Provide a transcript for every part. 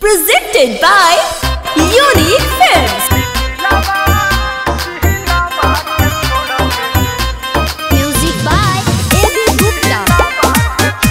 Presented by Unique Films. Music by A.B. Gupta.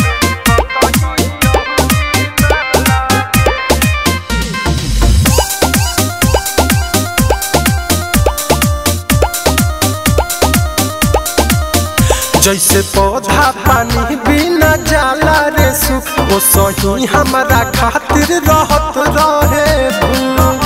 जैसे पौधा पानी बिना जाला रे सुख ओ सही हमारा खातिर रहत रहे भूख।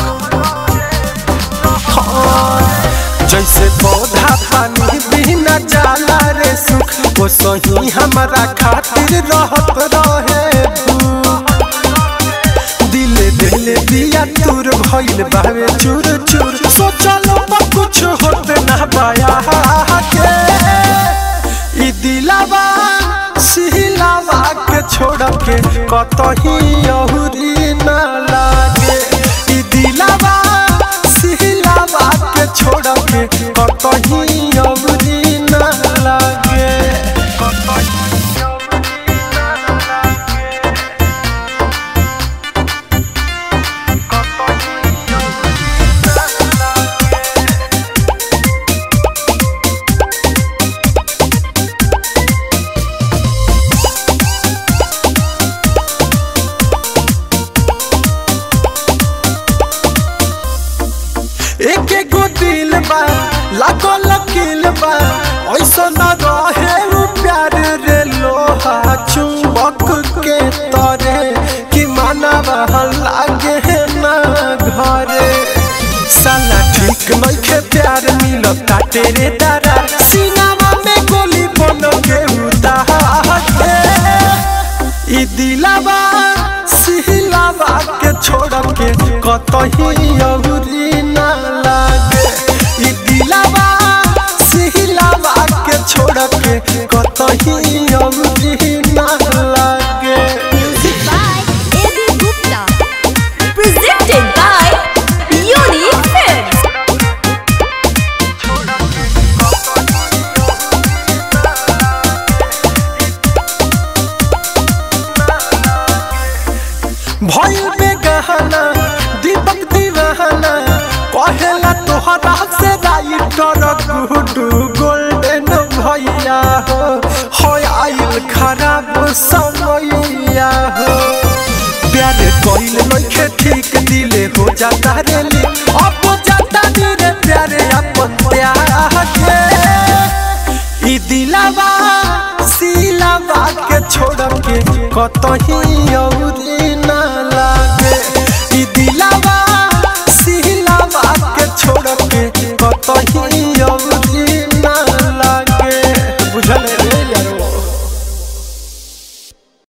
हाँ, जैसे पौधा पानी बिना जाला रे सुख ओ सही हमारा खातिर रहत रहे भूख। दिले दिले दिया तूर भइल बावे चूर चूर सोचलो बा कुछ होते ना पाया के ई दिलावा सिहिलावा के छोड़ के कतही अहुरी ना लागे ई दिलावा सिहिलावा के छोड़ के कतही अहुरी ना लागे एक एगो दिल बा लागो लकील बा ऐसा न रहे उ प्यार रे लोहा चुंबक के तरे कि मानवा लागे ना घरे साला ठीक नइखे प्यार मिलता तेरे तारा सीनावा में गोली बन के उतारे ई दिलावा सिहिलावा के छोड़ के कतही अहुरी ना लागे ई दिलावा सिहिलावा के छोड़ के कतही अहुरी ना लागे Music by A.B. Gupta. Presented by Unique Films. भइल बेगहना दीपक दीवाना कहेला तोहरा से राइटर गुडू गोल्डन भैया हो हो आइल खराब समैया हो प्यार कइल नइखे ठीक दिले हो जाता रे ली अब जाता रे प्यारे अपन प्यार के ई दिलावा सिलावा के छोड़ के कतही औरी ना लागे ई दिलावा सिलावा के छोड़ के कतही औरी